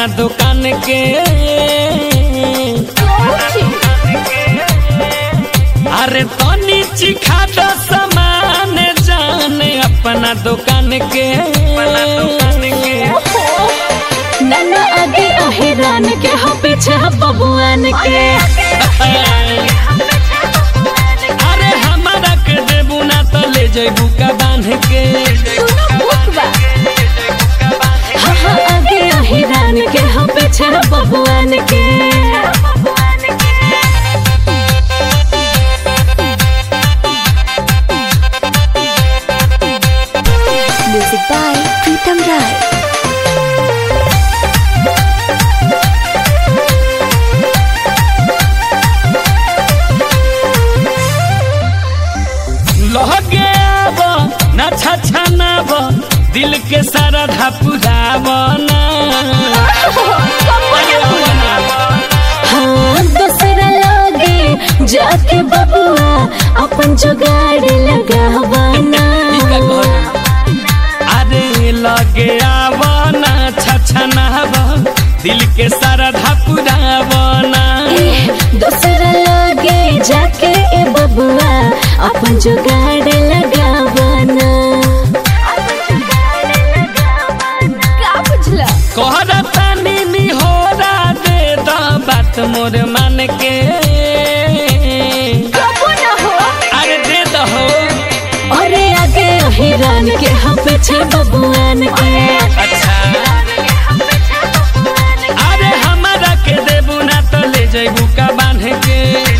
अपना दुकान के अरे तनी चिखा दो सामान जाने अपना दुकान के नन्ना आगे अहिरान के हो पीछे बबुआन के अरे हमारा के देबू ना तो ले जेबू का बांध के हाँ हाँ आगे अहिरान के हो पीछे बबुआन के Music by Pritam Rai. लहगे आब ना छछनाब दिल के सारा धपुराब ना हाँ दूसरा लागे जाके बबुआ अपन जुगाड़ लगावाना अरे लगे आब ना छछनाब दिल के सारा धपुराब ना दूसरा लागे जाके ए बबुआ अपन जुगाड़ लगावाना का बुझला कहरा तानी निहोरा दे द बात मोर मान के अरे दे दहो अरे आगे हिरान के हम पीछे बबुआन के अच्छा अरे हमारा के देबू ना तो ले जेबू का बांध के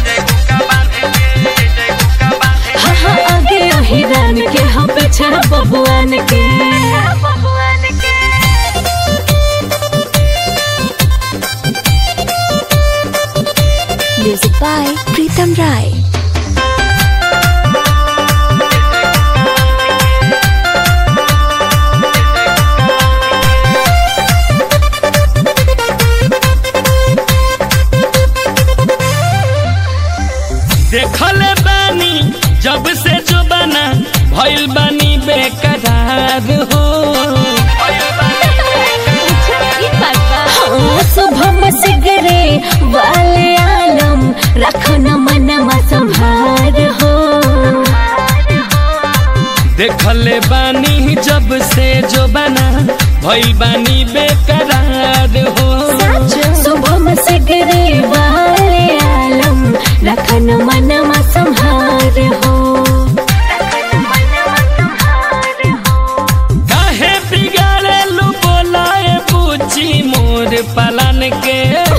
हाँ हाँ आगे हिरान के हम पीछे बबुआन के Music by Pritam Rai. देखले बानी जब से जो बना भइल बानी बेकरार हो हाँ सुबह सिगरे वाले आलम रखो न मनमा संभार हो देखले बानी जब से जो बना भइल बानी बेकरार हो सुबह सिगरे वाले आलम रखो न मनमा संभार हो काहे बिगाड़े लू बोलाए पूछी मोर पलन के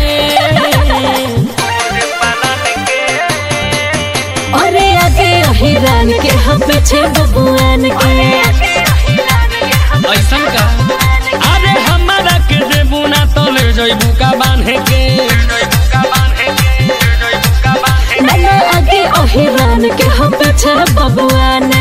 अरे आगे हिरान के हम पीछे बबुआन के ऐसन का अरे हमारा के देबू ना तो ले जइबू का बांधे के नन्ना आगे हिरान के हम पीछे बबुआन